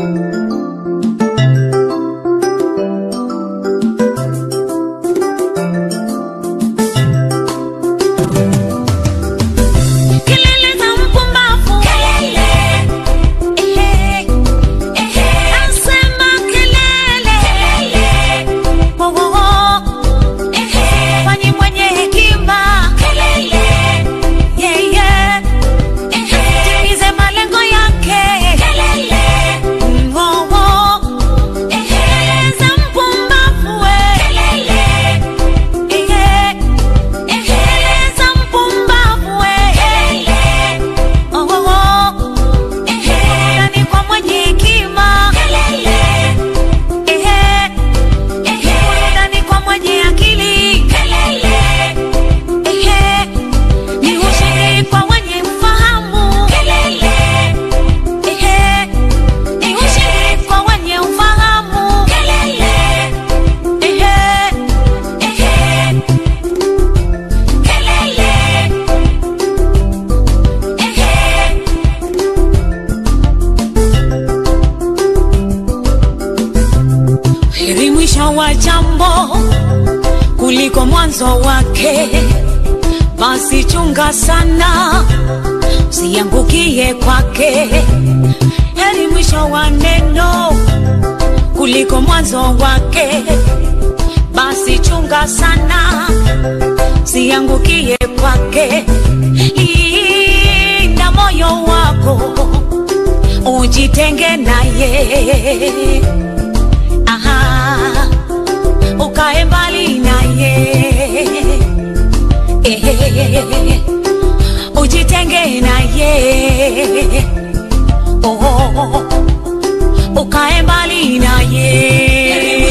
Kelele za mpumbavu. Ehe, ehe. Nasema kelele. Wo, wo, wo. Fanyi mwenye hekima. Yeah, yeah. Timize malengo yake. Mm, wo, wo. Kelele za mpumbavu we. Ehe. Kelele za mpumbavu we. Oh, oh, oh. Ndani kwa mwenye hekima. Ehe. Ndani kwa mwenye akili. Ehe. Ni ushindi kwa wenye ufahamu. Ehe. Ni ushindi kwa wenye ufahamu. Ehe. Ehe. Heri mwisho wa jambo kuliko mwanzo wake, basi chunga sana usiangukie kwake. Heri mwisho wa neno kuliko mwanzo wake, basi chunga sana usiangukie kwake. Linda moyo wako ujitenge naye Aha, ukae mbali naye Ehe, ujitenge naye oh, ukae mbali naye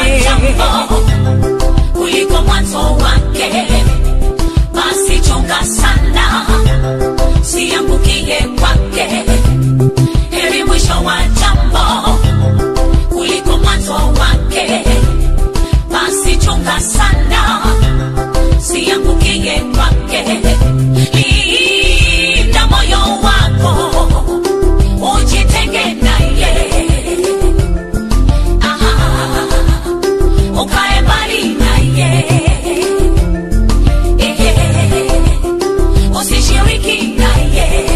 kuliko mwanzo wake basi chunga sana siangukie kwake heri mwisho wa jambo kuliko mwanzo wake basi chunga sana siangukie kwake linda moyo wako ujitenge naye Aha, ukae mbali naye Ehe, usishiriki naye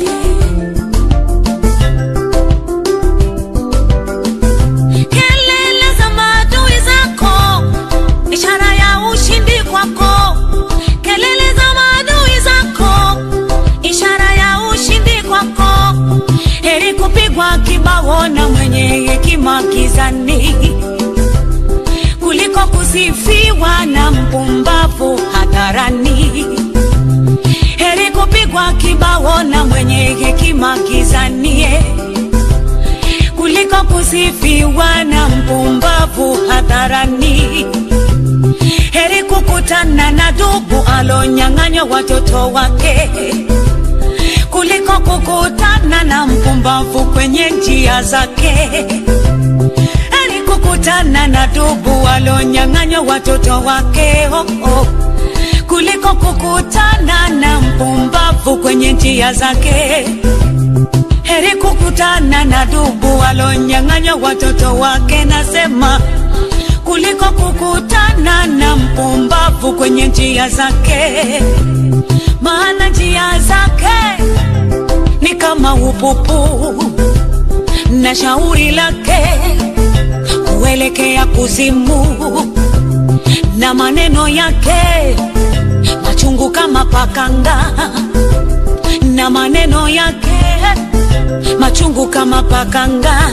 kelele za maadui zako, ishara ya ushindi kwako. Kelele za maadui zako, ishara ya ushindi kwako. Heri kupigwa kibao na mwenye hekima gizani kuliko kusifiwa na mpumbavu hadharani. Heri kupigwa kibao na mwenye hekima gizani eh kuliko kusifiwa na mpumbavu hadharani. Heri kukutana na dubu alonyang'anywa watoto wake kuliko kukutana na mpumbavu kwenye njia zake. Heri kukutana na dubu alonyang'anywa watoto wake oh, oh. kuliko kukutana na mpumbavu kwenye njia zake heri kukutana na dubu alonyang'anywa watoto wake, nasema kuliko kukutana na mpumbavu kwenye njia zake, maana njia zake ni kama upupu na shauri lake huelekea kuzimu, na maneno yake machungu kama pakanga, na maneno yake machungu kama pakanga.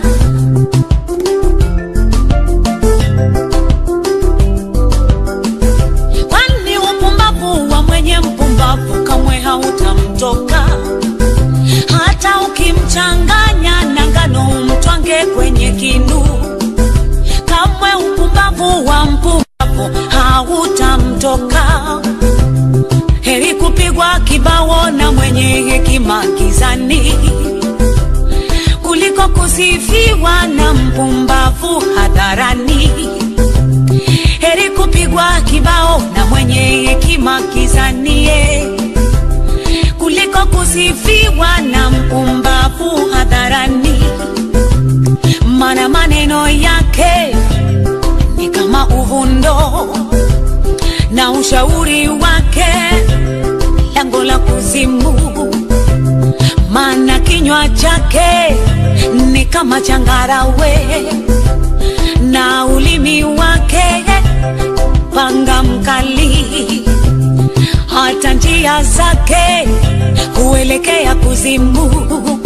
Kwani upumbavu wa mwenye mpumbavu kamwe hautamtoka, hata ukimchanganya na ngano umtwange kwenye kinu, kamwe upumbavu wa mpumbavu hautamtoka. Heri kupigwa kibao na mwenye hekima gizani kuliko kusifiwa na mpumbavu hadharani. Heri kupigwa kibao na mwenye hekima gizani eh, kuliko kusifiwa na mpumbavu hadharani. ushauri wake lango la kuzimu, maana kinywa chake ni kama changarawe na ulimi wake panga mkali, hata njia zake huelekea kuzimu.